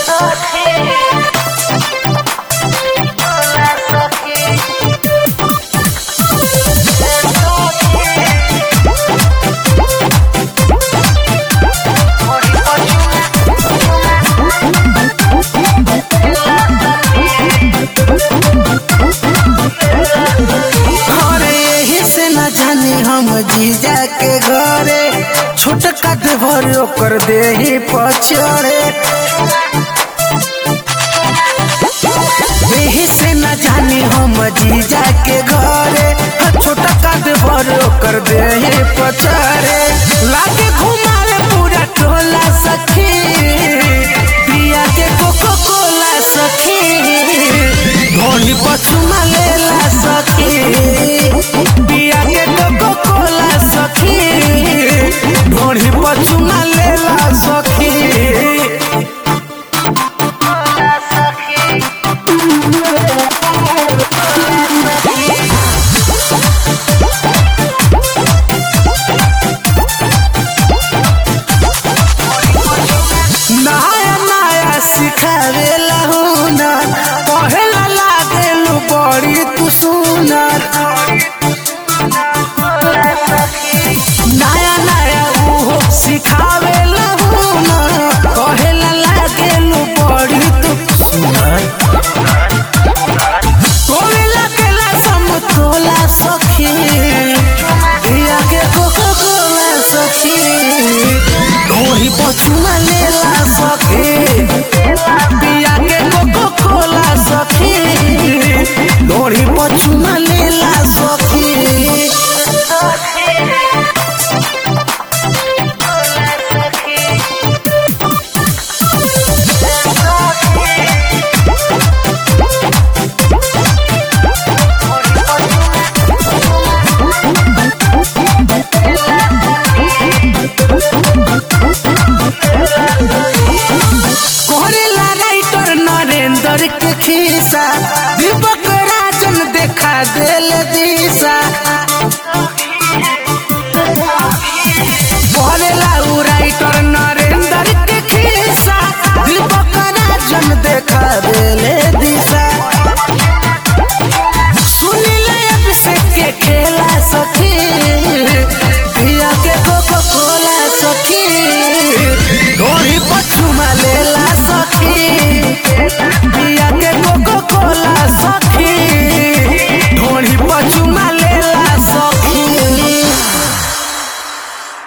घरे यही से न जानी हम जीजा के घरे छोटका देवर ओकर देही पचड़े यही से न जानी हम जीजा के घरे छोटका देवर ओकर देही पचड़े लागे घुमावे पूरा टोला सखी पिया के कोको कोला सखी धोनी पछुमा लेला सखी पिया के कोको कोला सखी धोनी पछुमा लेला सखी नया नया सिखावेला हुनर पहला लागेलू बड़ी तू सुनर नया नया उहो सिखावेला हुनर पहला लागेलू बड़ी तू सुनर तोरे लागेला समतोला सखी पिया के कोको कोला सखी ओही पछुमा लेला